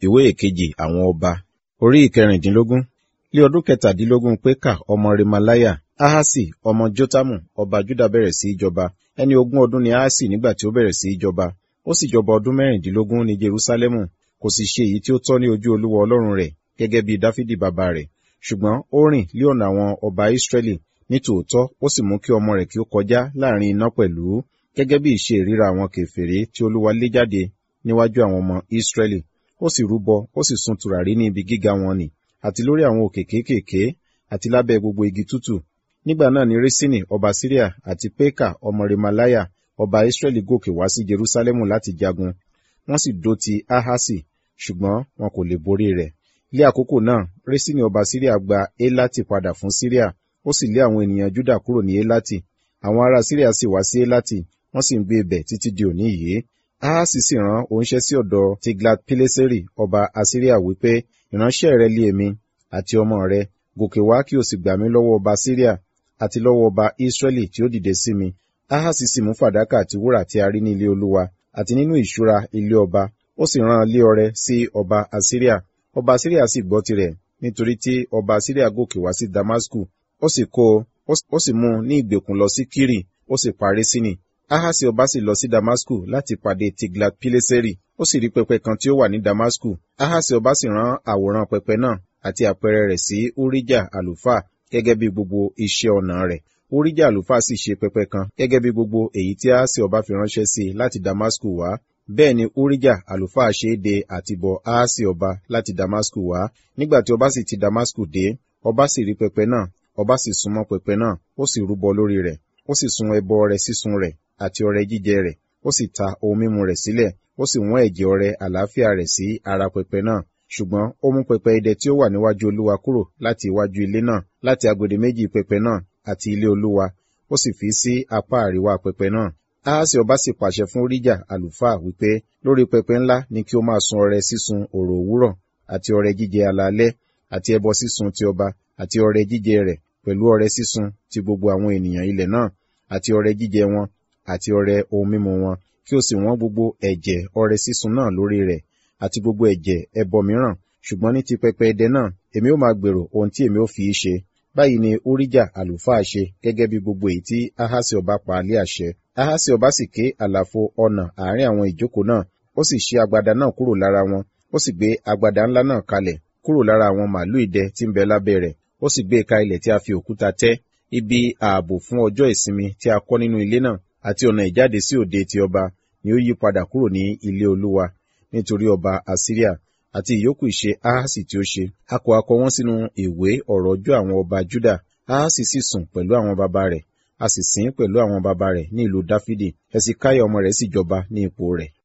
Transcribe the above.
ìwé ìkejì àwọn ọba orí ìkẹrìndínlógún ní ọdún kẹtàdínlógún pékà ọmọ remalaya ahasi ọmọ jotamu ọba juda bẹ̀rẹ̀ sí í jọba ẹni ogún ọdún ni ahasi nígbà tí ó bẹ̀rẹ̀ sí í jọba ó sì jọba ọdún mẹ́rìndínlógún ní jerusalemu kò sì ṣe èyí tí ó tọ́ ní ojú olúwa ọlọ́run rẹ̀ gẹ́gẹ́ bí dáfídì bàbá rẹ̀ ṣùgbọ́n ó rìn lé ọ̀nà àwọn ọba israẹli ní tòótọ́ ó sì mú kí ọmọ rẹ̀ kí ó kọjá láàrin iná pẹ̀lú gẹ́gẹ́ bí ìṣe ìríra àwọn kèfèrí tí olúwa lé jáde níwájú àwọn ọmọ israẹli ó sì rúbọ ó sì sun tùràrí ní ibi gíga wọn nì àti lórí àwọn òkè kéékèèké àti lábẹ́ gbogbo igi tútù nígbà náà ni resini ọba syria àti peka ọmọ remalaya ọba israẹli gòkè wá sí jerusalemu láti jagun wọ́n sì dó ti ahasi ṣùgbọ́n wọn kò lè borí rẹ̀ lé àkókò náà resini ọba syria gba elati padà fún syria ó sì lé àwọn ènìyàn juda kúrò ní elati àwọn ará syria sì wá sí elati wọ́n sì ń gbé ibẹ̀ títí di òní yìí ahasi sì rán oníṣẹ́ sí ọ̀dọ̀ tiglat pileseri ọba assyria wípé ìránṣẹ́ rẹ lé èmi àti ọmọ rẹ gòkè wá kí o sì gbà mí lọ́wọ́ ọba syria àti lọ́wọ́ ọba israẹli tí ó dìde sí mi ahasi sì mú fàdákà àti wúrà tí a rí ní ilé olúwa àti nínú ìṣúra ilé ọba ó sì rán lé ọrẹ sí ọba assyria ọba assyria sì gbọ́ tirẹ̀ nítorí tí ọba assyria gòkè wá sí damasku ó sì kó ó sì mú ní ìgbèkùn lọ sí kiri ó sì parí sínì ahasi ọba sì lọ sí damasku láti pàdé tiglat pileseri ó sì rí pẹpẹ kan tí ó wà ní damasku ahasi ọba sì rán àwòrán pẹpẹ náà àti àpẹẹrẹ rẹ̀ sí urijah àlùfáà gẹ́gẹ́ bí gbogbo iṣẹ́ ọnà rẹ̀ urijah àlùfáà sì ṣe pẹpẹ kan gẹ́gẹ́ bí gbogbo èyí tí ahasi ọba fi ránṣẹ́ sí láti damasku wá bẹ́ẹ̀ ni urijah àlùfáà ṣe é de àtibọ̀ ahasi ọba láti damasku wá nígbà tí ọba sì ti damasku dé ọba sì rí pẹpẹ náà ọba sì súnmọ́ pẹpẹ náà ó sì rúbọ lórí rẹ̀ ó sì sun ẹbọ ọrẹ sísun rẹ̀ àti ọrẹ jíjẹ rẹ̀ ó sì ta ohun mímu rẹ̀ sílẹ̀ ó sì wọ́n ẹ̀jẹ̀ ọrẹ àlàáfíà rẹ̀ sí ara pẹpẹ náà ṣùgbọ́n ó mú pẹpẹ idẹ tí ó wà níwájú olúwa kúrò láti iwájú ilé náà láti agbede méjì pẹpẹ náà àti ilé olúwa ó sì fi sí apá àríwá pẹpẹ náà ahasi ọba sì pàṣẹ fún ríjà àlùfáà wípé lórí pẹpẹ ńlá ni kí ó máa sun ọrẹ sísun òrò òwúrọ̀ àti ọrẹ jíjẹ alaalẹ́ àti ẹbọ sísun ti ọba àti ọrẹ jíjẹ rẹ̀ pẹ̀lú ọrẹ sísun ti gbogbo àwọn ènìyàn ilẹ̀ náà àti ọrẹ jíjẹ wọn àti ọrẹ ohun mímu wọn kí o sì wọ́n gbogbo ẹ̀jẹ̀ ọrẹ sísun náà lórí rẹ̀ àti gbogbo ẹ̀jẹ̀ ẹbọ mìíràn ṣùgbọ́n ní ti pẹpẹ ẹdẹ náà èmi ó máa gbèrò ohun tí èmi ó fi í ṣe báyìí ni urijah àlùfáà ṣe gẹ́gẹ́ bí gbogbo èyí tí ahasi ọba pa lé àṣẹ ahasi ọba sì ké àlàfo ọ̀nà àárín àwọn ìjókòó náà ó sì ṣí agbada náà kúrò lára wọn ó sì gbé agbada ńlá náà kalẹ̀ kúrò lára àwọn màálù idẹ tí ń bẹ lábẹ́ rẹ̀ ó sì gbé ka ilẹ̀ tí a fi òkúta tẹ́ ibi ààbò fún ọjọ́ ìsinmi tí a kọ́ nínú ilé náà àti ọ̀nà ìjáde sí òde ti ọba ni ó yí padà kúrò ní ilé olúwa nítorí ọba assyria àti ìyókù ìṣe ahasi tí ó ṣe a kò akọ wọn sínú ìwé ọ̀rọ̀ ọjọ́ àwọn ọba juda ahasi sì sùn pẹ̀lú àwọn baba rẹ̀ a sì sìn pẹ̀lú àwọn baba rẹ̀ ní ìlú dáfídì ẹsìkáyà ọmọ rẹ̀ sì jọba ní ipò rẹ̀